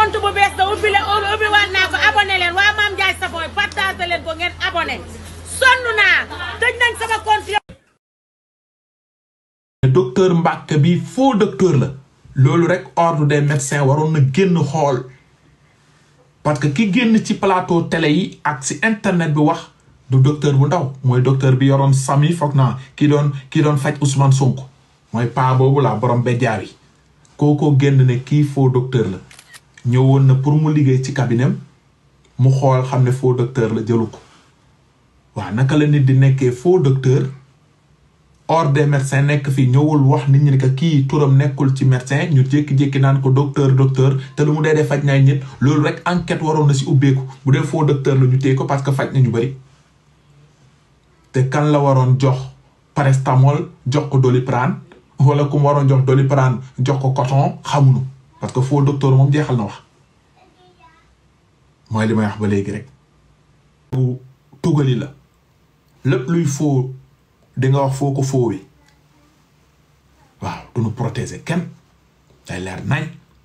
compte bu bees da ubbi leen ubbi waat naa ko abonné leen waa Mame Ndiaye Savon partagé leen ko ngeen abonné sonn naa tëj nañ sama compte docteur Mbacke bi faux docteur la loolu rek ordre des médecins waroon na génn xool parce que ki génn ci plateau télé yi ak ci internet bi wax du docteur bu ndaw mooy docteur bi yoroon sami foog naa ki doon ki doon faj Ousmane Sonko mooy paa boobu la borom bejjaaw yi kookoo génn ne kii faux docteur la ñëwoon na pour mu liggéey ci cabinet mu xool xam ne faux docteur la jëlu ko waaw naka la nit di nekkee faux docteur ordre des médecins nekk fii ñëwul wax nit ñi ne que kii turam nekkul ci médecin ñu jékki-jékki naan ko docteur docteur te lu mu dee dee faj naay nit loolu rek enquête waroon na si ubbeeku bu dee faux docteur la ñu téye ko parce que faj na ñu bëri te kan la waroon jox paracétamol jox ko doliprane wala ku mu waroon jox doliprane jox ko coton xamuñu parce que faux docteur moom jeexal na wax mooy li may wax ba léegi rek. bu tugali la lépp luy faux. di nga wax foo ko foowee waaw du ñu protéger kenn day leer nañ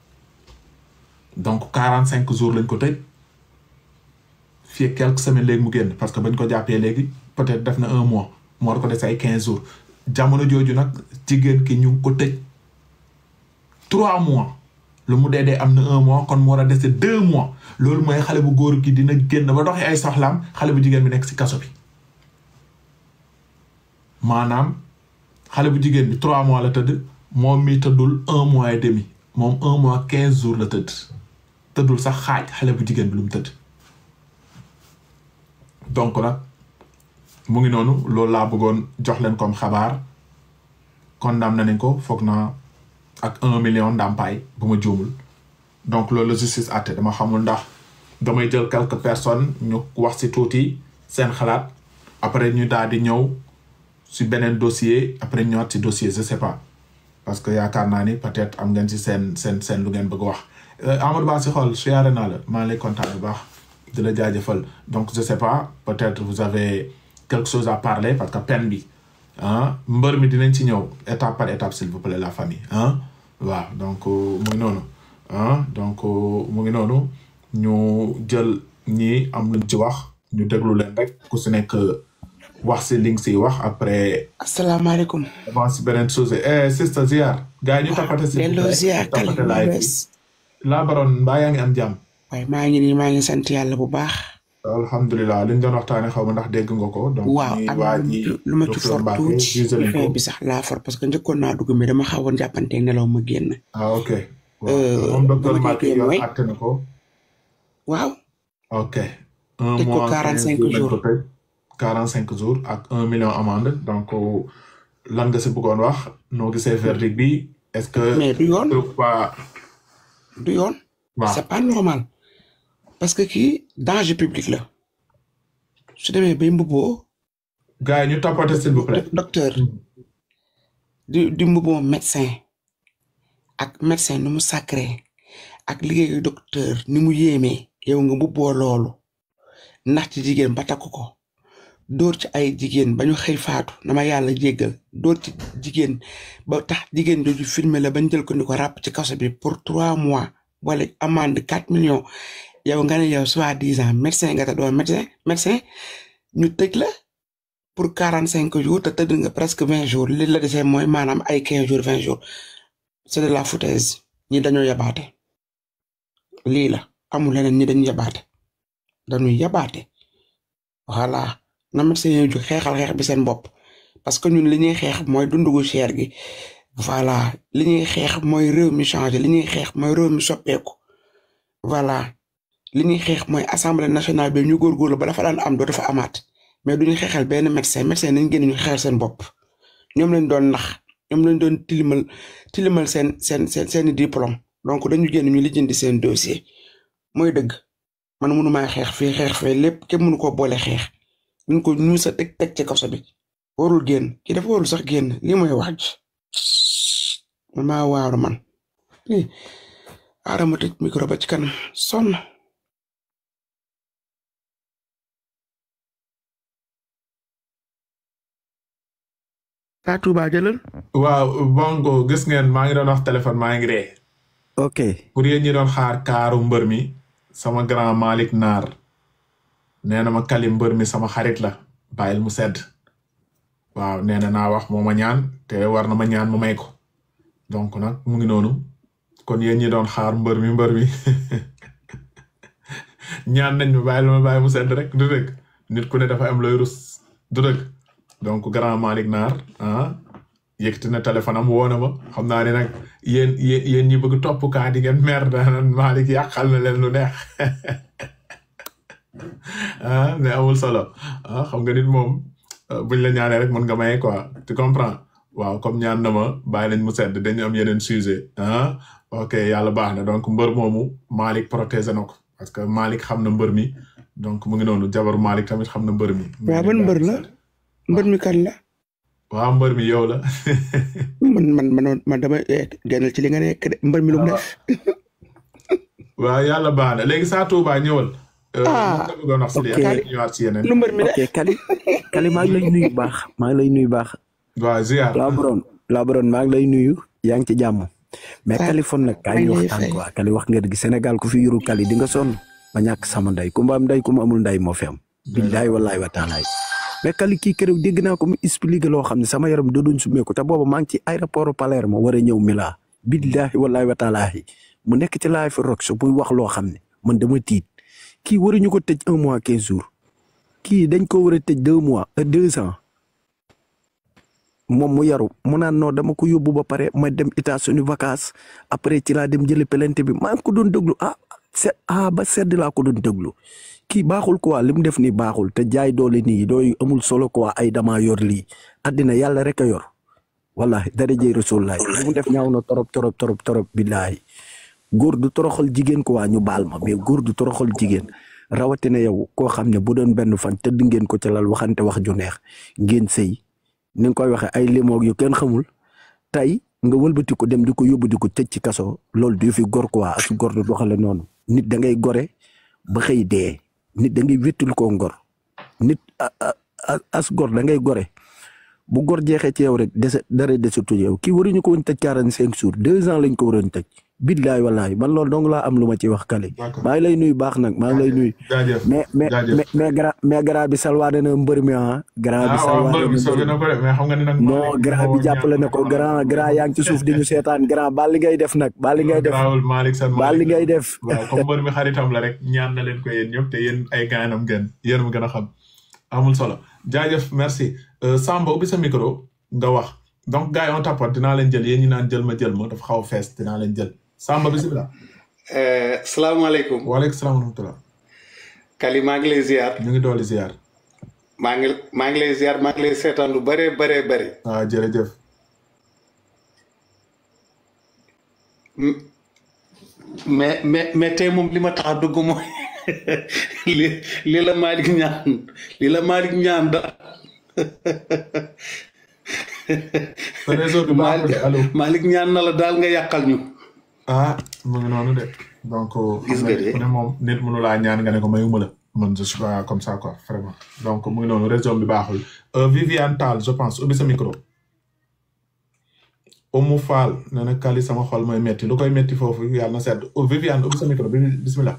donc quarante cinq jours lañ ko tëj fii quelques semaines léegi mu génn parce que bañ ko jàppee léegi peut-être def na un mois mu war ko des ay quinze jours jamono jooju nag jigéen ki ñu ngi ko tëj trois mois lu mu dee dee am na un mois kon mu war a dese deux mois loolu mooy xale bu góor gi dina génn ba doxee ay soxlaam xale bu jigéen bi nekk ci kaso bi maanaam xale bu jigéen bi trois mois la tëdd moom mi tëddul un mois et demi moom un mois quinze jours la tëdd tëddul sax xaaj xale bu jigéen bi lu mu tëdd donc nag mu ngi noonu loolu laa bëggoon jox leen comme xabaar condamné nañ ko foog naa ak un million ndàmpaay bu ma juumul donc loolu la justice àtte dama xamul ndax damay jël quelques personnes ñu wax ci tuuti seen xalaat après ñu daal di ñëw si beneen dossier après ñëwaat si dossier je sais pas parce que yaakaar naa ni peut-être am ngeen si seen seen seen lu ngeen bëgg wax Amadou Ba si xool siyaare naa la maa ngi lay kontaan bu baax di la jaajëfal donc je sais pas peut-être vous avez quelque chose à parler parce que peine bi ah mbër mi dinañ ci ñëw étape par étape s'il vous plaît la famille ah waaw donc mu ngi noonu ah donc mu ngi noonu ñu jël ñi am luñ ci wax ñu déglu leen rek ku si nekk wax si li nga siy wax après. asalaamaaleykum. avant si beneen chose eh sista ziar. gars yi ñu tapate si. delloo ziar kàlla bu bees. laa baroon mbaa yaa ngi am jàmm. waaye maa ngi nii maa ngi sant yàlla bu baax. alhamdulilah li ñu doon waxtaanee xaw ma ndax dégg nga ko. donc waaw am lu ma ci for tuuti fin bi sax laa for parce que njëkkoon naa dugg mi dama xawoon jàppanteeg nelaw ma génn. ah ok. moom docteur Mbacke yow àtte na ko. waaw. ok. un teg ko mois quarante cinq jours. quarante cinq jours ak un million amende donc lan nga si bëggoon wax noo gisee verdict bi est-ce que. mais du yoon pas. du yoon. waaw c'est pas normal. parce que kii danger public la. su demee bay mbubboo. gars yi ñu tapoter s'il vous plaît. docteur. di di mbubboo médecin. ak médecin ni mu sacré ak liggéeyu docteur ni mu yéemee yow nga mbubboo loolu ndax ci jigéen ba takk ko. dóor ci ay jigéen ba ñu xëy faatu na ma yàlla jéggal dóor ci jigéen ba tax jigéen jooju filmer la bañ jël ko ni ko ràpp ci kaso bi pour trois mois wala amende quatre millions yow nga ne yow soi-disant médecin nga te doo médecin médecin ñu tëj la pour quarante cinq jours te tëdd nga presque vingt jours li la desee mooy maanaam ay quinze jours vingt jours c'est de la foutaise ñi dañoo yabaate lii la amul leneen ñi dañu yabaate dañu yabaate voilà na médecin yi ju xeexal xeex bi seen bopp parce que ñun li ñuy xeex mooy dundu gu cher gi voilà li ñuy xeex mooy réew mi changé li ñuy xeex mooy réew mi soppeeku voilà li ñuy xeex mooy assemblée nationale bi ñu góorgóorlu ba dafa daan am doo dafa amaat mais duñu xeexal benn médecin médecin nañ génn ñu xeexal seen bopp ñoom lañ doon nax ñoom lañ doon tilimal tilimal seen seen seen seeni diplôme donc dañu génn ñu lijjanti seen dossier mooy dëgg man mënumaa xeex fii xeex fee lépp kenn mënu koo boole xeex ñu ko ñu sa teg teg ci kaso bi warul génn ki dafa warul sax génn lii mooy wax ji man maa waaru man lii aarama tëj micro ba ci kanam sonn taa Tuuba jëlal waaw bongo gis ngeen maa ngi doon wax téléphone maa ngi ree ok pour yéen ñi doon xaar kaaru mbër mi sama grand Malick Naar nee na ma kali mbër mi sama xarit la bàyyil mu sedd waaw nee na naa wax moo ma ñaan te war na ma ñaan ma may ko donc nag mu ngi noonu kon yéen ñi doon xaar mbër mi mbër mi ñaan nañ ma bàyyil ma bàyyi mu sedd rek du dëgg nit ku ne dafa am looy rus du dëgg donc grand Malick Naar ah yëkkati na téléphone am woo na ma xam naa ne nag yéen yéen yéen ñi bëgg topp kaa di ngeen mer daan Malick yàqal na leen lu neex ah mais amul solo ah xam nga nit moom euh, buñ la ñaanee rek mën nga maye quoi tu comprends waaw comme ñaan na ma bàyyi nañ mu sedd dañu am yeneen sujet ah ok yàlla baax na donc mbër moomu Malick protégé na ko parce que Malick xam na mbër mi donc mu ngi noonu jabaru Malick tamit xam na mbër mi. waaw ban mbër la mbër mi kan la waaw mbër mi yow la. man man man man dama eh, génnal ci li nga nekk de mbër mi lu mu def waaw yàlla baax na léegi saa Touba ñëwal. Ah, lan nga bëggoon wax si lii ok. après ñu ñëwaat si yeneen. lu mbër mi ok def Kali Kali maa ngi lay nuyu baax maa ngi lay nuyu baax waaw ziar. Labron Labron maa ngi lay nuyu yaa ngi ci jàmm mais Ah, Californie nag kaay ñu maa ngi lay waxtaan fay. quoi Kali wax nga dëgg Sénégal ku fi yuru Kali di nga sonn ba ñàkk sama ndey ku ma am ndey ku ma amul ndey moo fi am billaay wallaay wa taalaay mais Kali kii keroog dégg naa ko mu expliqué loo xam ne sama yaram da doon sumeeku te booba maa ngi ci aéroport Palerme war a ñëw Mila billahi wallahi wa taalaay mu nekk ci live rock so buy wax loo xam ne man dama tiit kii waruñu ko tëj un mois quinze jours kii dañ ko war a tëj deux mois euh, deux ans moom mu yaru mu naan non dama ko yóbbu ba pare ma dem États-Unis vacances après ci laa dem jëli pelente bi maa ngi ko doon déglu ah se ah ba sedd laa ko doon déglu kii baaxul quoi li mu def nii baaxul te jaay doole nii dooy amul solo quoi ay dama yor lii àddina yàlla rek a yor wallahi dara jëy rasulullahi li mu def ñaaw na torop torop torop torop billahi góor du toroxal jigéen quoi ñu baal ma mais góor du toroxal jigéen rawatina yow koo xam ne bu doon benn fan tëdd ngeen ko ci lal waxante wax ju neex ngeen sëy ni nga koy waxee ay limoog yu kenn xamul tey nga wëlbati ko dem di ko yóbbu di ko tëj ci kaso loolu du fi gor quoi as gor du doxale noonu nit da ngay gore ba xëy dee nit da ngay wéttul koo ngor nit a- a- a- as gor da ngay gore bu gor jeexee ci yow rek dese dara desatul yow kii waruñu ko woon tëj quarante cinq jours deux ans lañ ko waroon tëj billaay wallaay man loolu dong laa am lu ma ci wax kale D'accord. maa ngi lay nuyu baax nag maa ngi lay nuyu jaajëf mais mais jaajëf. mais mais grand mais grand bi salwaane na mbër mi ah grand bi ah waaw salwaane mbër na mi mbër sauvé mi na ko de mais xam nga ni nag. non grand bi jàppale na ko grand grand yaa ngi ci suuf di ñu seetaan grand baal li ngay def nag baal li ngay def Grawul Malick Sène baal li ngay def waaw comme mbër mi xaritam la rek ñaan na leen ko yéen ñëpp te yéen ay gaanam ngeen yéen mu gën a xam amul solo jaajëf merci Euh, Samba ubbi sa micro nga wax donc gars yi on tapote dinaa leen jël yéen ñi naan jël ma jël ma dafa xaw a fees dinaa leen jël Samba bisimilah. Eh, salaamaaleykum waaleykum salaam wa rahmatulah. Kali maa ngi lay ziar ñu ngi dooli ziar. maa ngi maa ngi lay ziar maa ngi lay seetaan lu bëree bëree bëri waaw jërëjëf. M- mais mais mais tey moom li ma tax a dugg mooy li li la Malick ñaan li la Malick ñaan da sa réseau bi baaxul de allo. Malick ñaan na la daal nga yàqal ñu ah mu ngi noonu de donc. Gis xam nga nga de. ku ne moom nit mënu laa ñaan nga ne ko mayuma la man je suis pas comme ça quoi vraiment donc mu ngi noonu réseau bi baaxul. Euh, Viviane Tall je pense ubbi sa micro. Oumou Fall nee na Kali sama xol mooy metti lu koy metti foofu yàlla na sedd oh, Viviane ubbi sa micro bi bismillah.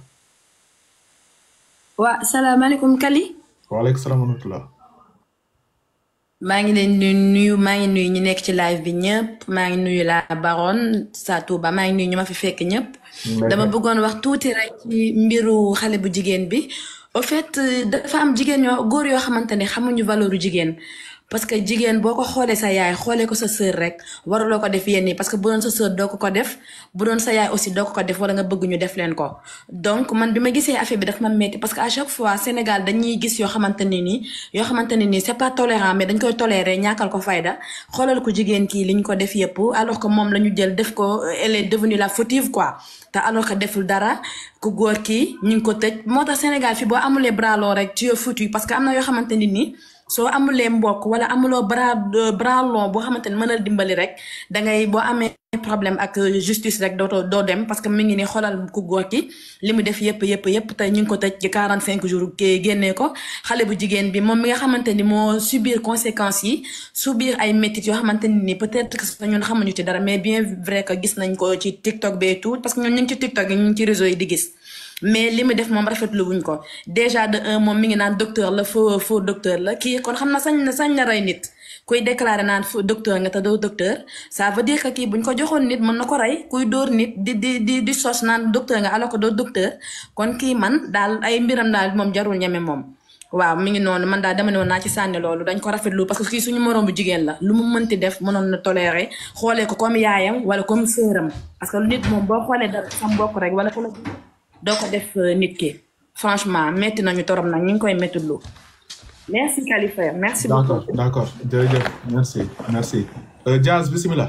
waa salaamaaleykum Kali waaleykum salaam wa rahmatulah. maa ngi leen di nuyu maa ngi nuyu ñi nekk ci live bi ñëpp maa ngi nuyu la baronne sa Touba maa ngi nuyu ñu ma fi fekk ñëpp ngi lay dama fay. bëggoon wax tuuti rek ci mbiru xale bu jigéen bi au fait euh, dafa am jigéen yoo góor yoo xamante ne xamuñu valeuru jigéen parce que jigéen boo ko xoolee sa yaay xoolee ko sa sœur rek waruloo ko def yenn yi parce que bu doon sa sœur doo ko ko def bu doon sa yaay aussi doo ko ko def wala nga bëgg ñu def leen ko donc man bi ma gisee affaire bi daf ma metti parce que à chaque fois Sénégal dañuy gis yoo xamante ne nii yoo xamante ne nii c'est pas tolérant mais dañ koy tolérer ñàkkal ko fayda xoolal ko jigéen kii li ñu ko def yëpp alors que moom la ñu jël def ko elle est devenue la fautive quoi te alors que deful dara ku góor kii ñu ngi ko tëj moo tax Sénégal fi boo amulee bras long rek tu es foutu parce que am na yoo xamante ni nii soo amulee mbokk wala amuloo bras bras long boo xamante ne mën a dimbali rek dangay boo amee problème ak justice rek dootoo doo dem parce que mi ngi ni xoolal ku góor ki li mu def yëpp yëpp yëpp tey ñu ngi ko tëj ci 45 jours ke génnee ko xale bu jigéen bi moom mi nga xamante ni moo subir conséquences yi subir ay métit yoo xamante ni peut-être que ñun xamuñu ci dara mais bien vrai que gis nañ ko ci TikTok bee tout parce que ñun ñu ngi ci TikTok yi ñu ngi ci réseau yi di gis mais li mu def moom rafetlu wuñ ko déjà de un moom mi ngi naan docteur la faux faux docteur la kii kon xam na sañ na sañ na rey nit kuy déclaré naan faux docteur nga te doo docteur ça veut dire que kii buñ ko joxoon nit mën na ko rey kuy dóor nit di di di di sos naan docteur nga alors que doo docteur kon kii man daal ay mbiram daal moom jarul ñeme moom. waaw mi ngi noonu man daal dama ne woon naa ci sànni loolu dañ ko rafetlu parce que kii suñu moroom bu jigéen la lu mu mënti def mënoon na toléré xoolee ko comme yaayam wala comme sœuram parce que nit moom boo xoolee dara sa mbokk rek wala ku la doo ko def nit ki franchement metti nañu torop nag ñu ngi koy metti lu merci Khalifa merci beaucoup d'accord d'accord jërëjëf merci merci Euh, Diaz bismillah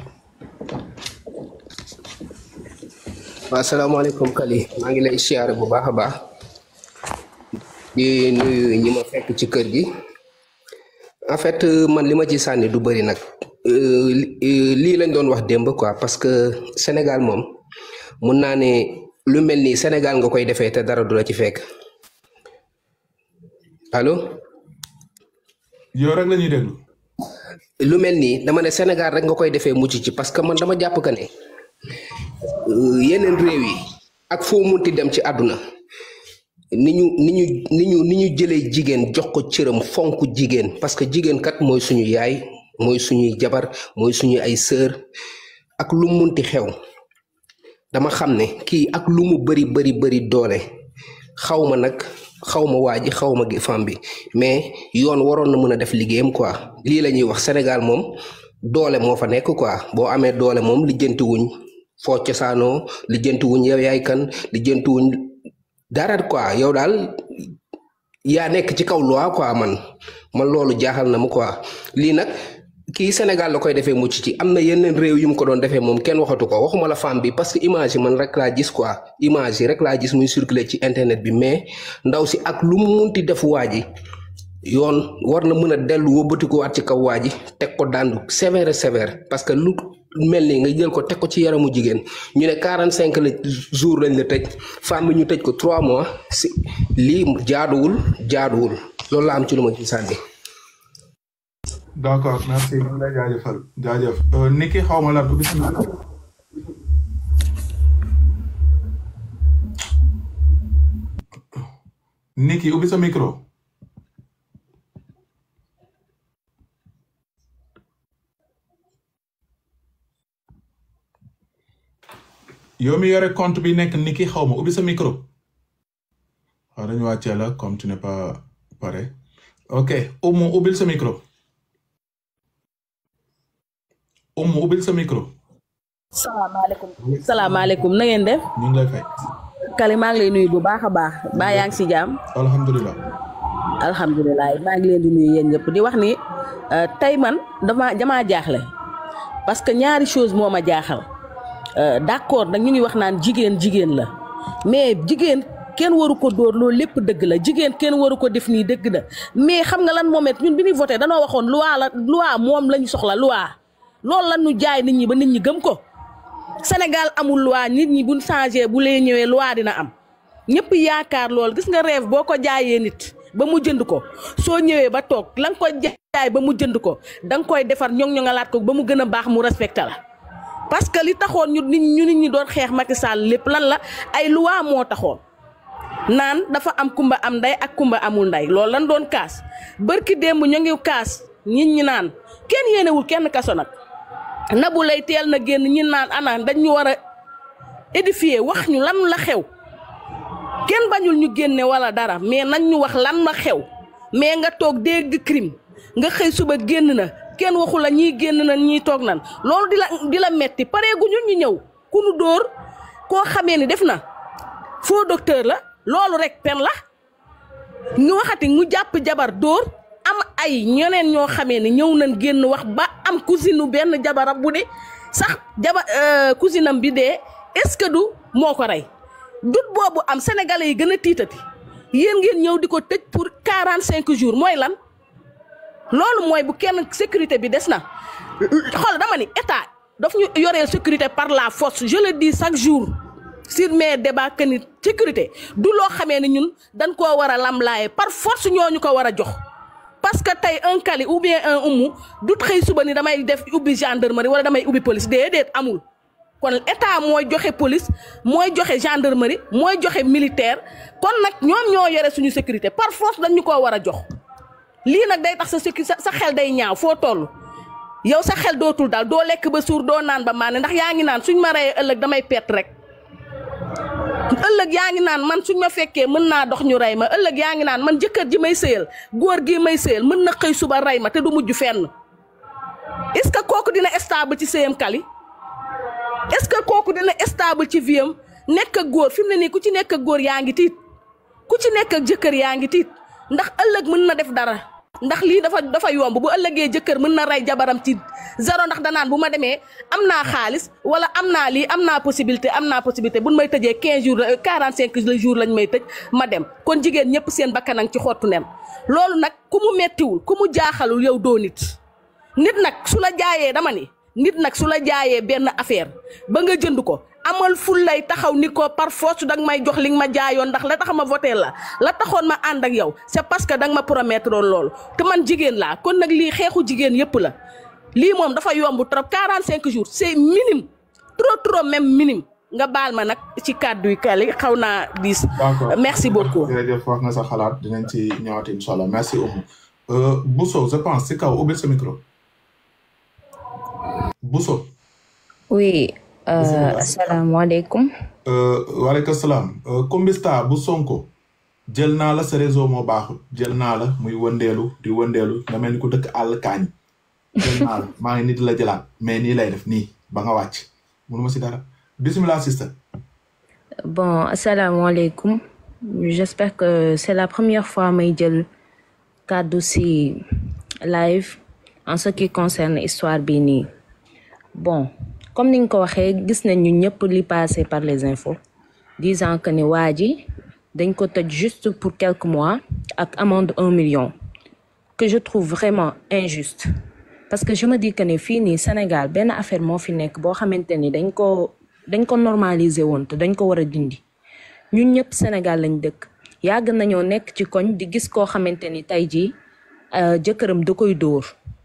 waaw asalaamaaleykum Kali maa ngi lay siyaare bu baax a baax di nuyu ñi ma fekk ci kër gi en fait euh, man li ma ci sànni du bëri nag Euh, li- euh, lii lañ doon wax démb quoi parce que Sénégal moom mun naa ne lu mel nii Sénégal nga koy defee te dara du la ci fekk allo yow rek la ñuy déglu lu mel nii dama ne Sénégal rek nga koy defee mucc ci parce que man dama jàpp que ne euh, yeneen réew yi ak foo munti dem ci àdduna ni ñu ni ñu ni ñu ni ñu jëlee jigéen jox ko cëram fonk jigéen parce que jigéen kat mooy suñu yaay mooy suñuy jabar mooy suñu ay sœur ak lu munti xew dama xam ne kii ak lu mu bari bari bari doole xaw ma nag xaw ma waa ji xaw ma gi femme bi mais yoon waroon na mën a def liggéeyam quoi lii la ñuy wax Sénégal moom doole moo fa nekk quoi boo amee doole moom lijjanti wuñ foo cosaanoo lijjanti wuñ yow yaay kan lijjanti wuñ dara quoi yow daal yaa nekk ci kaw loi quoi man man loolu jaaxal na ma quoi lii nag kii Sénégal la koy defee mucc ci am na yeneen réew yu mu ko doon defee moom kenn waxatu ko waxuma la femme bi parce que image yi man rek laa gis quoi image yi rek laa gis muy circuler ci internet bi mais ndaw si ak lu mu munti def waa ji yoon war na mën a dellu wëbbatikuwaat ci kaw waa ji teg ko dàndu sévère sévère parce que lu mel ni nga jël ko teg ko ci yaramu jigéen ñu ne 45 la jour lañ la tëj femme bi ñu tëj ko 3 mois si lii jaaduwul jaaduwul loolu la am ci lu ma ci sànni. d'accord merci ñu ngi lay jaajëfal jaajëf Euh, Niki xaw ma lan bismillah Niki ubbi sa micro yow mi yore compte bi nekk Niki xaw ma ubbi sa micro waaw dañu wàccee la comme tu n'es pas pare ok Oumou ubbil sa micro Oumou ubbil sa micro salaamaaleykum salaamaaleykum na ngeen def ñu ngi lay fay Kali maa ngi lay nuyu bu baax a baax baa yaa ngi si jàmm alhamdulilah alhamdulilah maa ngi leen di nuyu yéen ñëpp di wax ni euh, tey man dama damaa jaaxle parce que ñaari chose moo ma jaaxal Euh, d'accord nag ñu ngi wax naan jigéen jigéen la mais jigéen kenn waru ko dóor loolu lépp dëgg la jigéen kenn waru ko def nii dëgg la mais xam nga lan moom it ñun bi ñuy voté danoo waxoon loi la loi moom la ñu soxla loi loolu la ñu jaay nit ñi ba nit ñi gëm ko Sénégal amul loi nit ñi buñ changé bu lee ñëwee loi dina am ñëpp yaakaar lool gis nga rêve boo ko jaayee nit ba mu jënd ko soo ñëwee ba toog la nga ko jaay ba mu jënd ko da nga koy defar ñoŋ ñoŋalaat ko ba mu gën a baax mu respecté la parce que li taxoon ñu nit ñu nit ñi doon xeex Macky Sall lépp lan la ay loi moo taxoon naan dafa am kumba am nday ak kumba amul nday loolu lan doon kaas bërki démb ñu ngi kaas nit ñi naan kenn yéenewul kenn kaso nag nabu lay teel na génn ñi naan ana dañ ñu war a édifier wax ñu lan la xew kenn bañul ñu génne wala dara mais nañ ñu wax lan la xew mais nga toog dégg crime nga xëy suba génn na kenn waxu la ñii génn na ñii toog nan loolu di la di la metti pareeguñu ñu ñëw ku nu dóor koo xamee ni def na faux docteur la loolu rek pen la ñu waxati mu jàpp jabar dóor am ay ñeneen ñoo xamee ni ñëw nañ génn wax ba am cousine u benn jabaram bu de sax jaba cousine am bi dee est-ce que du moo ko rey dut boobu am sénégalais yi gën a tiitati yéen ngeen ñëw di ko tëj pour quarante cinq jours mooy lan loolu mooy bu kenn sécurité bi des na xool dama ni état daf ñu yoreel sécurité par la force je le dis chaque jour sur mes débats que ni sécurité du loo xamee ni ñun dañ koo war a lamlaaye par force ñooñu ko war a jox parce que tey un Kali ou bien un Oumou du xëy suba ni damay def ubbi gendarmerie wala damay ubbi police déedéet amul kon état mooy joxe police mooy joxe gendarmerie mooy joxe militaire kon nag ñoom ñoo yore suñu sécurité par force dañ ñu koo war a jox lii nag day tax sa sécu sa sa xel day ñaaw foo toll yow sa xel dootul daal doo lekk ba suur doo naan ba maane ndax yaa ngi naan suñ ma reyee ëllëg damay pett rek ëllëg yaa ngi naan man suñ ma fekkee mën naa dox ñu rey ma ëllëg yaa ngi naan man jëkkër ji may sëyal góor gi may sëyal mën na xëy suba rey ma te du mujj fenn est-ce que kooku dina stable ci sëyam Kali est-ce que kooku dina stable ci viam nekk ak góor fi mu ne nii ku ci nekk ak góor yaa ngi tiit ku ci nekk ak jëkkër yaa ngi tiit ndax ëllëg mën na def dara ndax lii dafa dafa yomb bu ëllëgee jëkkër mën na rey jabaram ci zéro ndax danaan bu ma demee am naa xaalis wala am naa lii am naa possibilité am naa possibilité buñ may tëjee 15 jours 45 jours lañ may tëj ma dem kon jigéen ñëpp seen bakkanang ci xottu nen loolu nag ku mu mettiwul ku mu jaaxalul yow doo nit nit nag su la jaayee dama ni nit nag su la jaayee benn affaire ba nga jënd ko amal ful lay taxaw ni ko par force danga may jox li nga ma jaayoon ndax la tax ma voté la la taxoon ma ànd ak yow c'est parce que danga ma promettre loolu te man jigéen laa kon nag lii xeexu jigéen yëpp la lii moom dafa yomb trop 45 jours c'est minime trop trop même minime nga baal ma nag ci kàddu yi Kali xaw naa diis. d'accord merci beaucoup. jërëjëf wax nga sa xalaat dinañ ci ñëwaat incha allah merci Oumou Bousso je pense si kaw ubbil sa micro Bousso. oui euh, Bismillah. asalaamaaleykum waaleykum salaam Kumbista bu Sonko jël naa la sa réseau moo baaxul jël naa la muy wëndeelu di wëndeelu nga mel ni ku dëkk àll kaañ jël naa la maa ngi nii di la jëlaat mais nii lay def nii ba nga wàcc mënuma si dara bismillah sister bon asalaamaaleykum j'espère que c'est la première fois may jël kàddu si live en ce qui concerne histoire bi nii bon comme ni nga ko waxee gis nañ ñu ñëpp li passé par les infos disant que ni waa ji dañ ko tëj juste pour quelques mois ak amende un million que je trouve vraiment injuste parce que je me dis que ne fii nii Sénégal benn affaire moo fi nekk boo xamante ni dañ ko dañ ko normaliser woon te dañ ko war a dindi ñun ñëpp Sénégal lañ dëkk yàgg nañoo nekk ci koñ di gis koo xamante ni tey jii euh, jëkkëram da koy dóor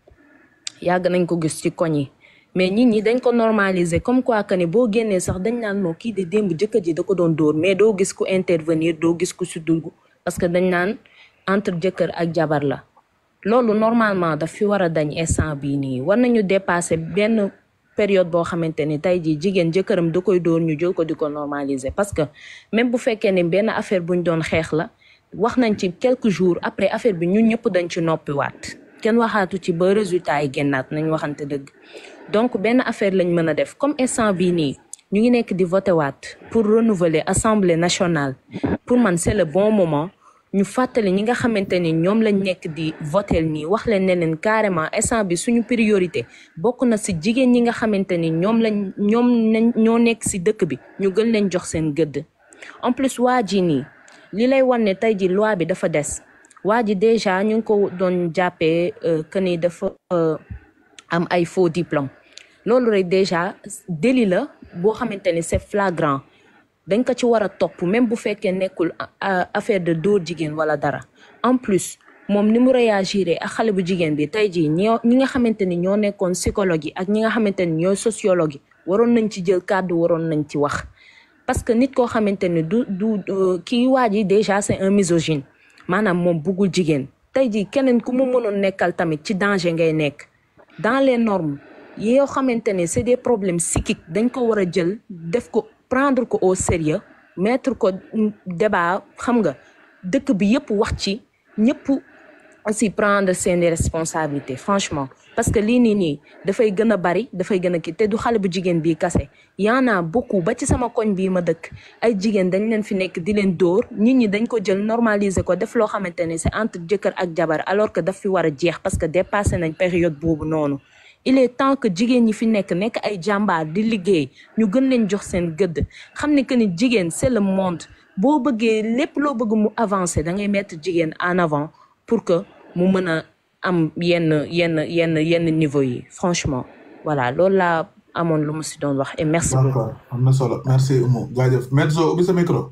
yàgg nañ ko gis ci koñ yi mais nit ñi dañ ko normaliser comme quoi que ne boo génnee sax dañ naan moo kii de démb jëkkër ji da ko doon dóor mais doo gis ku intervenir doo gis ku si dugg parce que dañ naan entre jëkkër ak jabar la loolu normalement daf fi war a dañ instant bii nii war nañu dépasser benn période boo xamante ni tey jii jigéen jëkkëram da koy dóor ñu jël ko di ko normaliser parce que même bu fekkee ne benn affaire buñ doon xeex la wax nañ ci quelques jours après affaire bi ñun ñëpp dañ ci noppiwaat kenn waxaatu ci ba résultat yi génnaat nañ waxante dëgg donc benn affaire lañ mën a def comme instant bii nii ñu ngi nekk di voté waat pour renouveler assemblée nationale pour man c'est le bon moment ñu fàttali ñi nga xamante ni ñoom lañ nekk di votel nii wax leen ne leen carrément instant bi suñu priorité bokk na si jigéen ñi nga xamante ni ñoom lañ ñoom nañ ñoo nekk si dëkk bi ñu gën leen jox seen gëdd en plus waa ji nii li lay wan ne tey ji loi bi dafa des waa ji déjà ñu ngi ko doon jàppee euh, que ni dafa euh, am ay faux diplôme loolu rek déjà délit la boo xamante ni c'est flagrant dañ ko ci war a topp même bu fekkee nekkul a- affaire de dóor jigéen wala dara en plus moom ni mu réagiré ak xale bu jigéen bi tey jii ñoo ñi nga xamante ni ñoo nekkoon psychologue yi ak ñi nga xamante ni ñooy sociologue yi waroon nañ ci jël kàddu waroon nañ ci wax parce que nit koo xamante ni du du euh, kii waa ji déjà c'est un misogyne maanaam moom buggul jigéen tey jii keneen ku mu mënoon nekkal tamit ci danger ngay nekk dans les normes yoo xamante ne c'est des problèmes psychiques dañ ko war a jël def ko prendre ko au sérieux mettre ko débat xam nga dëkk bi yëpp wax ci ñëpp aussi prendre seeni responsabilités franchement parce que lii nii nii dafay gën a bari dafay gën a kii te du xale bu jigéen bii kase y'en a beaucoup ba ci sama koñ bii ma dëkk ay jigéen dañ leen fi nekk di leen dóor nit ñi dañ ko jël normaliser ko def loo xamante ne c'est entre jëkkër ak jabar alors que daf fi war a jeex parce que dépassé nañ période boobu noonu il est temps que jigéen ñi fi nekk nekk ay jàmbaar di liggéey ñu gën leen jox seen gëdd xam ne que ni jigéen c'est le monde boo bëggee lépp loo bëgg mu avancer da ngay mettre jigéen en avant pour que mu mën a am yenn yenn yenn yenn niveau yi franchement voilà loolu laa amoon lu mu si doon wax et merci beaucoup. d'accord am na solo merci Oumou jaajëf Medzo ubbi sa micro.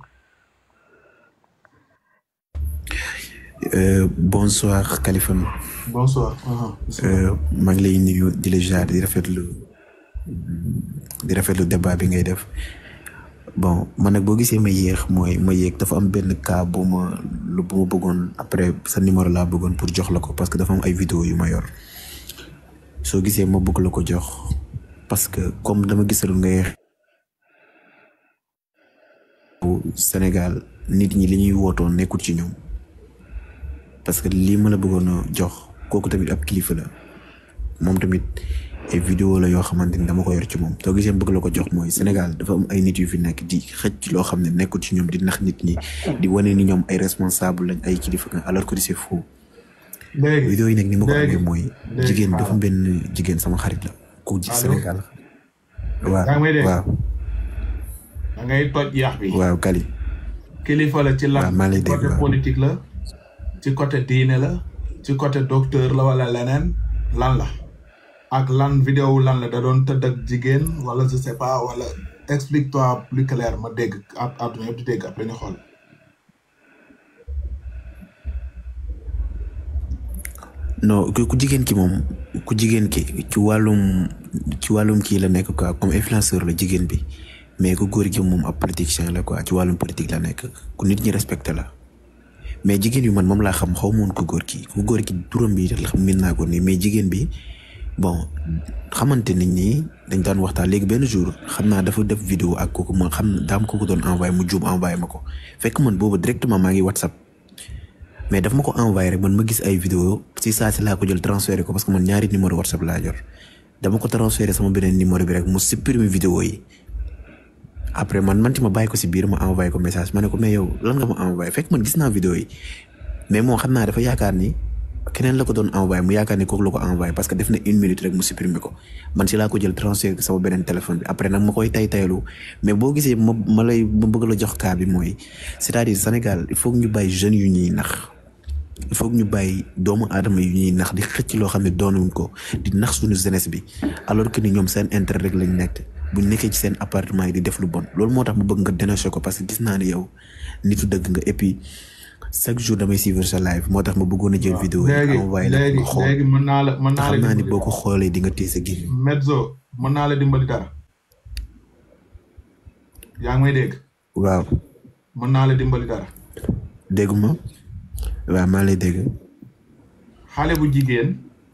Euh, bonsoir Kaliphone bonsoir. aha. euh, maa ngi lay nuyu di la jaar di rafetlu di rafetlu débat bi ngay def bon man nag boo gisee ma yéex mooy ma yéeg dafa am benn cas bu ma lu bu ma bëggoon après sa numéro laa bëggoon pour jox la ko parce que dafa am ay vidéo yu ma yor soo gisee ma bëgg la ko jox parce que comme dama gisalul ngay bu Sénégal nit ñi li ñuy wootoon nekkul ci ñoom parce que lii ma la bëggoon a jox kooku tamit ab kilifa la moom tamit ay vidéo la yoo xamante ni dama ko yor ci moom soo gisee bëgg la ko jox mooy Sénégal dafa am ay nit yu fi nekk di xëcc loo xam ne nekkul ci ñoom di nax nit ñi di wane ni ñoom ay responsable lañ ay kilifa nga alors que c'est faux léegi vidéo yi nag ni ma ko léegi amee mooy léegi jigéen dafa xaaral. benn jigéen sama xarit la ku ci Allo? Sénégal waaw yaa ngi may dégg? waaw da ngay toj yaax bi. waaw Kali kilifa la ci lan waaw maa lay ci dégg côté waaw politique la ci côté diine la ci côté docteur la wala leneen lan la ak lan vidéo lan la da doon tëdd ak jigéen wala je sais pas wala explique-toi plus clair ma dégg at àdduna yëpp di dégg après ñu xool non ku ku jigéen ki moom ku jigéen ki ci wàllum ci wàllum kii la nekk quoi comme influenceur la jigéen bi mais ku góor gi moom ab politicien la quoi ci wàllum politique la nekk ku nit ñi respecté la mais jigéen bi man moom laa xam xaw ma woon ku góor ki ku góor ki turam bi la min naa ko nii mais jigéen bi bon xamante nit ñi dañ daan waxtaan léegi benn jour xam naa dafa def vidéo ak kooku ma xam daam kooku doon envoyé mu juum envoyé ma ko fekk man boobu directement maa ngi WhatsApp mais daf ma ko envoyé rek man ma gis ay vidéo si saa si laa ko jël transféré ko parce que man ñaari numéro WhatsApp laa jor dama ko transféré sama beneen numéro bi rek mu supprimer vidéo yi après man man ci ma bàyyi ko si biir ma envoyé ko message ma ne ko mais yow lan nga ma envoyé fekk man gis naa vidéo yi mais moom xam naa dafa yaakaar ni keneen la ko doon envoyé mu yaakaar ni kooku la ko envoyé parce que def na une minute rek mu supprimer ko man si laa ko jël transféré ko sama beneen téléphone bi après nag ma koy tay taylu mais boo gisee ma ma lay ma bëgg la jox cas bi mooy c'est-à-dire Sénégal il faut que ñu bàyyi jeunes yu ñuy nax il faut que ñu bàyyi doomu aadama yu ñuy nax di xëcc loo xam ne doonuñ ko di nax suñu jeunesse bi alors que ni ñoom seen intérêt rek lañ nekk buñ nekkee ci seen appartement yi di def lu bon loolu moo tax mu bëgg nga dénoncer ko parce que gis naa ne yow nitu dëgg nga et puis chaque jour damay suivre sa live moo tax ma bëggoon a jël vidéo yi léegi envoyé la ko léegi nga xool léegi mën naa la mën te naa la xam naa ni dimbali boo ko xoolee di nga téye sa gémmiñ Medzo mën naa la dimbali dara yaa ngi may dégg waaw mën naa la dimbali dara dégguma waaw maa lay dégg xale bu jigéen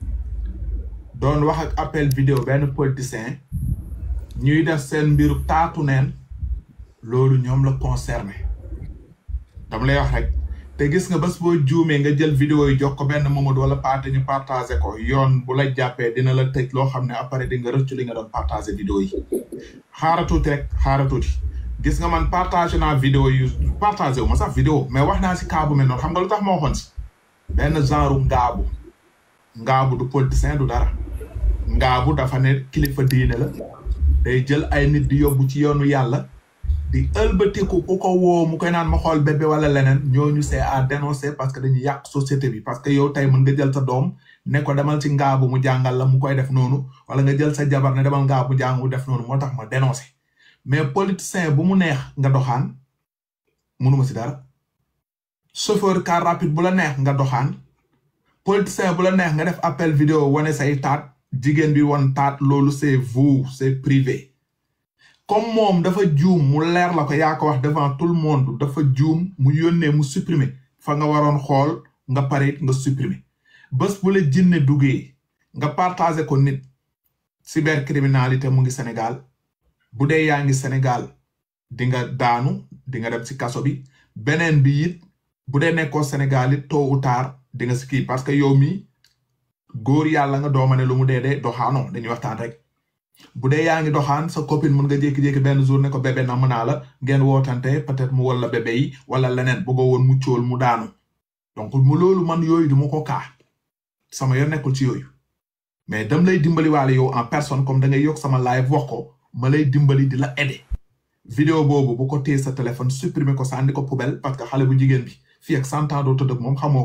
doon wax ak appel vidéo benn politicien ñuy def seen mbiru taatu neen loolu ñoom la concerné dama lay wax rek te gis nga bés boo juumee nga jël vidéo yi jox ko benn Mamadou wala paate ñu partagé ko yoon bu la jàppee dina la tëj loo xam ne après di nga rëccu li nga doon partagé vidéo yi xaara tuuti rek xaara tuuti gis nga man partagé naa vidéo yu partagé wu ma sax vidéo mais wax naa si cas bu mel noonu xam nga lu tax ma waxoon si benn genre ngaabu ngaabu du politicien du dara ngaabu dafa ne kilifa diine la day jël ay nit di yóbbu ci yoonu yàlla di ëlbatiku ku ko woo mu koy naan ma xool bébé wala leneen ñooñu c'est à dénoncer parce que dañuy yàq société bi parce que yow tey mën nga jël sa doom ne ko demal ci ngaabu mu jàngal la mu koy def noonu wala nga jël sa jabar ne demal ngaabu mu jàng mu def noonu moo tax ma dénoncer mais politicien bu mu neex nga doxaan mënuma si dara chauffeur car rapide bu la neex nga doxaan politicien bu la neex nga def appel vidéo wane say taat jigéen bi won taat loolu c'est vous c'est privé comme moom dafa juum mu leer la ko yaa ko wax devant tout le monde dafa juum mu yónnee mu supprimer fa nga waroon xool nga pare it nga supprimer bés bu la jinne duggee nga partager ko nit cybercriminalité mu ngi Sénégal bu dee yaa ngi Sénégal di nga daanu di nga dem ci kaso bi beneen bi it bu dee nekkoo Sénégal it tôt ou tard di nga si kii parce que yow mi góor yàlla nga dooma ne lu mu dee dee doxaanoo dañuy waxtaan rek bu dee yaa ngi doxaan sa copine mën nga jékki-jékki benn jour ne ko bébé na mën naa la ngeen wootante peut-être mu wala bébé yi wala leneen bëggoo woon mu cóol mu daanu donc mu loolu man yooyu du ma ko kaa sama yoon nekkul ci yooyu mais dam lay dimbali waale yow en personne comme da ngay yokk sama live wax ko ma lay dimbali di la aider vidéo boobu bu ko téye sa téléphone supprimer ko sànni ko poubelle parce que xale bu jigéen bi fii ak cent ans doo tëdd ak moom xamoo ko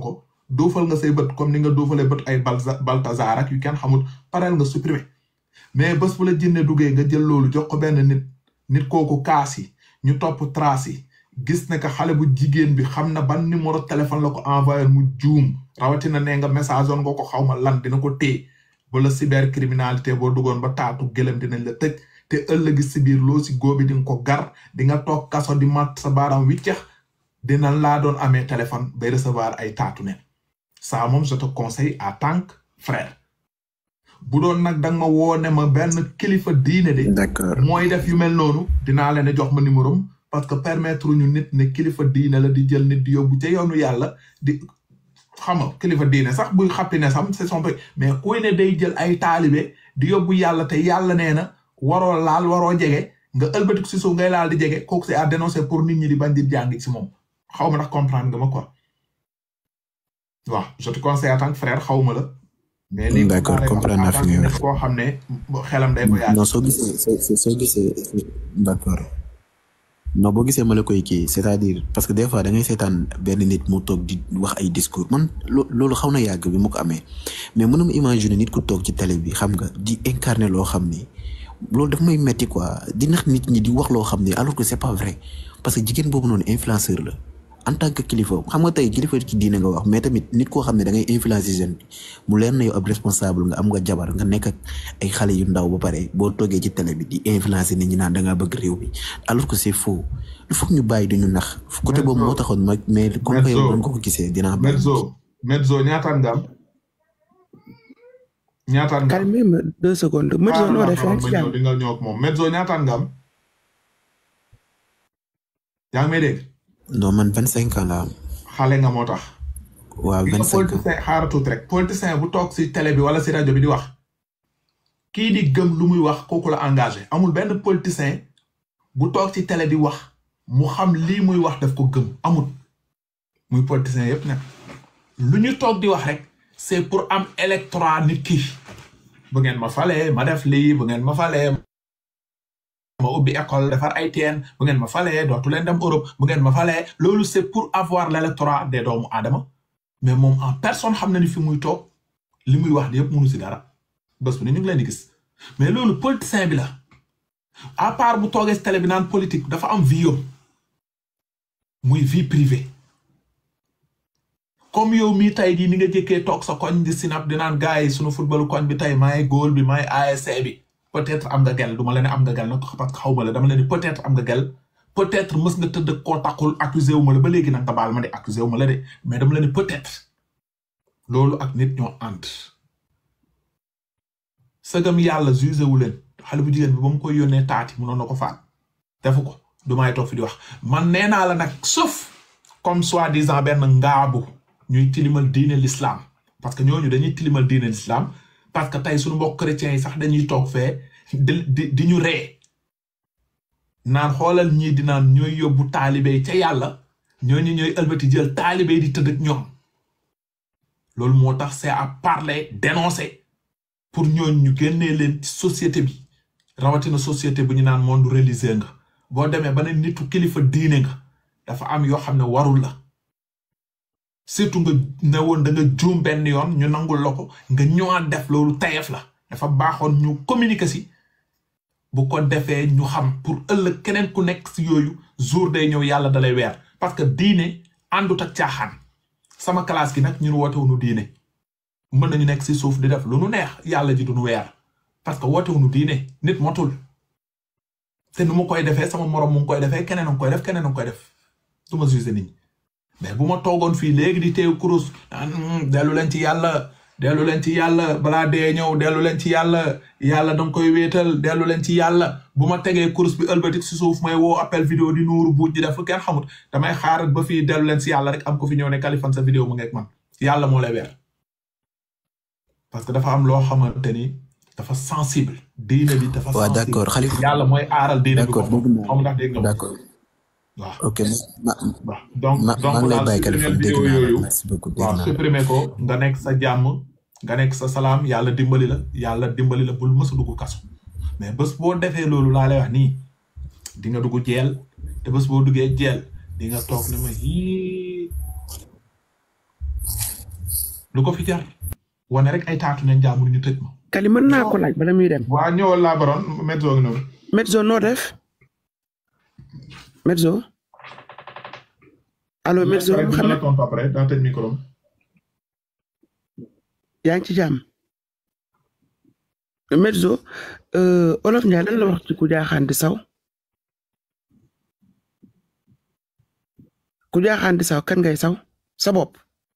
duufal nga say bët comme ni nga duufalee bët ay balza baltazar ak yu kenn xamul pareel nga supprimer mais bés bu la jinne duggee nga jël loolu jox ko benn nit nit kooku kaas yi ñu topp trace yi gis ne que xale bu jigéen bi xam na ban numéro téléphone la ko envoyé mu juum rawatina ne nga message on nga ko xaw ma lan dina ko téye ba la cybercriminalité boo duggoon ba taatu gëlëm dinañ la tëj te ëllëgi si biir loo si góobi di nga ko gar di nga toog kaso di mat sa baaraam wiccex dina laa doon amee téléphone bay recevoir ay taatu nen ça moom je te conseille à tant que frère bu doon nag danga ma woo ne ma benn kilifa diine de d'accord mooy def yu mel noonu dinaa leen jox ma numéro am parce que permettre ñu nit ne kilifa diine la di jël nit di yóbbu ca yoonu yàlla di xam nga kilifa diine sax buy xappi ne sam c'est son mais kuy ne day jël ay taalibe di yóbbu yàlla te yàlla nee na waroo laal waroo jege nga ëlbatiku si suuf ngay laal di jege kooku c'est à dénoncer pour nit ñi di bañ di jàng si moom xaw ma ndax comprendre nga ma quoi waaw je te conseille en tant que frère xaw ma la. mais li d'accord comprendre naa fi ngay wax koo xam ne xelam day ko yaatu. non soo gisee soo soo gisee d'accord non boo gisee ma la koy kii c'est-à-dire parce que des fois da ngay seetaan benn nit mu toog di wax ay discours man loo loolu xaw na yàgg bi mu ko amee mais mënuma imaginer nit ku toog ci télé bi xam nga di incarner loo xam ni loolu daf may metti quoi di nax nit ñi di wax loo xam ni alors que c'est pas vrai parce que jigéen boobu noonu influenceur la en tant que kilifa xam nga tey kilifa ci diine nga wax mais tamit nit koo xam ne da ngay influencer jeune bi mu leer na yow ab responsable nga am nga jabar nga nekk ak ay xale yu ndaw ba pare boo toogee ci télé bi di influencer nit ñi naan da ngaa bëgg réew bi alors que c'est faux il faut que ñu bàyyi dañu nax côté boobu moo taxoon ma mais comme que yow doon ko ko gisee dinaa bàyyi Medzo Medzo ñaataan nga am ñaataan nga am calme deux secondes Medzo noo def ma ci jàmm ñëw di nga ñëw ak moom Medzo ñaataan nga am yaa ngi may dégg non man vingt cinq ans la am xale nga moo tax waaw gis nga vingt cinq ans politicien xaaral tuuti rek politicien bu toog si télé bi wala si rajo bi di wax kii di gëm lu muy wax kooku la engagé amul benn politicien bu toog ci télé di wax mu xam lii muy wax daf ko gëm amul muy politicien yépp nag lu ñu toog di wax rek c'est pour am électorat nit ki bu ngeen ma falee ma def lii bu ngeen ma falee ma ubbi école defar ay teen bu ngeen ma falee dootu leen dem Europe bu ngeen ma falee loolu c'est pour avoir l'électorat des doomu aadama mais moom en personne xam na ni fi muy toog li muy wax di yëpp mënu si dara bés bu ne ñu ngi leen di gis mais loolu politicien bi la à part bu toogee si télé bi naan politique dafa am vie yom muy vie privée comme yow mii tey jii ni nga jëkkee toog sa koñ di sinap di naan gars yi sunu footballu koñ bi tey maay góol bi maay ASC bi peut-être am nga gel du ma la ne am nga gel nag parce que xaw ma la dama la ne peut-être am nga gel peut-être mës nga tëdd koo takkul accusé wu ma la ba léegi nag nga baal ma de accusé wu ma la de mais dama la ne peut-être loolu ak nit ñoo ànd sëgam yàlla jugé wu leen xale bu jigéen bi ba mu koy yónnee taati mënoon na ko faat defu ko du may toog fi di wax man nee naa la nag sauf comme soi-disant benn ngaabu ñuy tilimal diine l'islam parce que ñooñu dañuy tilimal diine l'islam parce que tey suñu mbokk chrétiens yi sax dañuy toog fee di di di ñu ree naan xoolal ñii di naan ñooy yóbbu taalibe yi ca yàlla ñooñu ñooy ëlbati jël taalibe yi di tëdd ak ñoom loolu moo tax c'est à parler dénoncer pour ñooñu ñu génnee leen ci société bi rawatina société bu ñu naan monde religieux nga boo demee ba ne nitu kilifa diine nga dafa am yoo xam ne warul la surtout nga ne woon da nga juum benn yoon ñu nangul la ko nga ñëwaat def loolu tayef la dafa baaxoon ñu communiquer si bu ko defee ñu xam pour ëllëg keneen ku nekk si yooyu jour day ñëw yàlla dalay weer parce que diine àndut ak caaxaan sama classe gi nag ñun wootewuñu diine mën nañu nekk si suuf di def lu nu neex yàlla ji duñu weer parce que wootewuñu diine nit motul te nu ma koy defee sama morom mu ngi koy defee keneen a ngi koy def keneen a ngi koy def du ma juger nit ñi mais bu ma toogoon fii léegi di teew kurus naan dellu leen ci yàlla dellu leen ci yàlla balaa dee ñëw dellu leen ci yàlla yàlla danga koy wéetal dellu leen ci yàlla bu ma tegee kurus bi ëlbatik si suuf may woo appel vidéo di nuuru buuj di def lu kenn xamut damay xaarat ba fii dellu leen si yàlla rek am ko fi ñëw ne Kaliphone sa vidéo mu ngeeg man yàlla moo lay weer parce que dafa am loo xamante ni dafa sensible diine bi dafa waaw sensible d'accord Khalifa yàlla mooy aaral diine bi d'accord ko dégg naa xam ndax dégg nga ma d'accord waaw ok ma waaw donc ma donc maa ngi lay daal bàyyi supprimer Kaliphone dégg vidéo naa la yooyu merci beaucoup dégg waaw naa la supprimer ko nga nekk sa jàmm nga nekk sa salaam yàlla dimbali la yàlla dimbali la bul mës a dugg kaso mais bés boo defee loolu laa lay wax nii di nga dugg jeel te bés boo duggee jeel di nga toog ne ma yii lu ko fi jar wane rek ay taatu neen jaamur ñu tëj ma Kali mën naa ko laaj bala muy dem. waa ñëwal laa baroon Medzo ngi noonu Medzo noo def Medzo allo Medzo Pare, dina la Mouhamed tontu après daa tëj micro am. yaa ngi ci jàmm Medzo euh, Olof Ndiaye lan la wax ci ku jaaxaan di saw ku jaaxaan di saw kan ngay saw sa bopp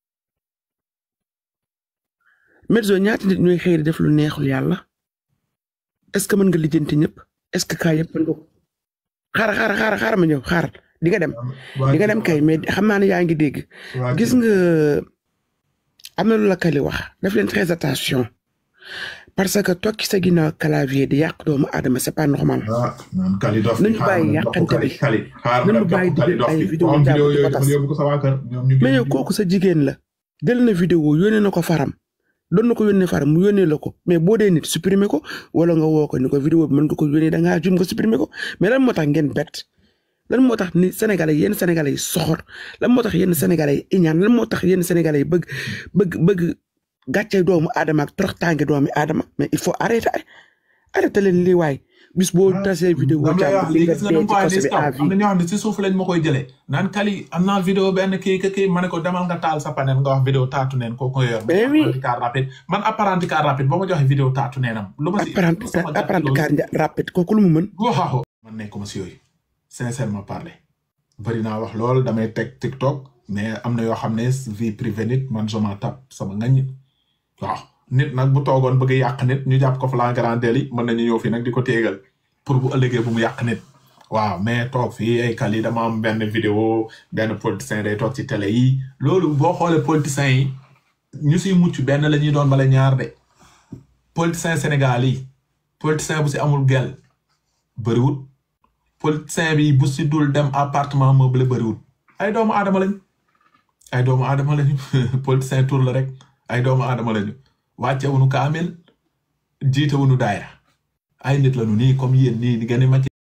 Medzo ñaata nit ñooy xëy di def lu neexul yàlla est-ce que mën nga lijjanti ñëpp est-ce que kaa yëpp mën nga ko xaar xaar xaar xaar ma ñëw xaar di nga dem di nga dem kay mais xam naa ne yaa ngi dégg waa gis nga am na lu la Kali wax def leen très attention parce que toog ci sa ginnaaw clavier di yàq doomu aadama c'est pas normal ah naan Kali dof nañu bàyyi yàqante bi Kali xaar ma nañu dem bàyyi topp Kali di dof ay bi vidéo am vidéo jàpp di yooyu ko dafa tas yóbbu ko sa waa kër ñoom ñu mais yow kooku sa jigéen la jël na vidéo yónnee na ko faram doon na ko yónnee faram mu yónnee la ko mais boo dee nit supprimer ko wala nga woo ko ni ko vidéo bi mën nga ko yónnee da ngaa jum nga supprimer ko mais lan moo tax ngeen bett lan moo tax ni sénégalais yenn sénégalais yi soxor lan moo tax yenn sénégalais yi iñaan lan moo tax yenn sénégalais yi bëgg bëgg bëgg gàcce doomu aadama ak toroxtaange doomu aadama mais il faut arrêter arrêter leen lii waay bis boo tasee vidéo dam lay wax jàmm li lii nga gis nga dee dama ko ci wax kaso ni bi kaw à am vie na ñoo xam ne si suuf lañ ma koy jëlee naan Kali am naa vidéo benn kii ka kii ma ne ko demal nga taal sa panel nga wax vidéo taatu neen kooku nga yor Mais oui. apprenti car rapide man apprenti car rapide boo ma joxe vidéo taatu neenam lu ma si apprenti sama gàtt apprenti loolu. car nja- rapide kooku lu mu mën waaw man nekkuma si yooyu sincèrement parler bëri naa wax lool damay teg TikTok mais am na yoo xam ne vie privée nit man je m'en tape sama ngañ waaw nit nag bu toogoon bëgg yàq nit ñu jàpp ko flagrant délit mën nañu ñëw fii nag di ko téegal pour bu ëllëgee bu mu yàq nit waaw mais toog fii ay Kali dama am benn vidéo benn politicien day toog ci télé yi loolu boo xoolee politiciens yi ñu siy mucc benn la ñuy doon bala ñaar de politicien Sénégal yi politicien bu si amul gel bëriwut politicien bi bu si dul dem appartement meublé bëriwut ay doomu aadama lañ ay doomu aadama lañu politicien tour la rek ay doomu aadama lañu wàcce wuñu kaamil jiite wuñu daayra ay nit lañu nii comme yéen nii di ngeen di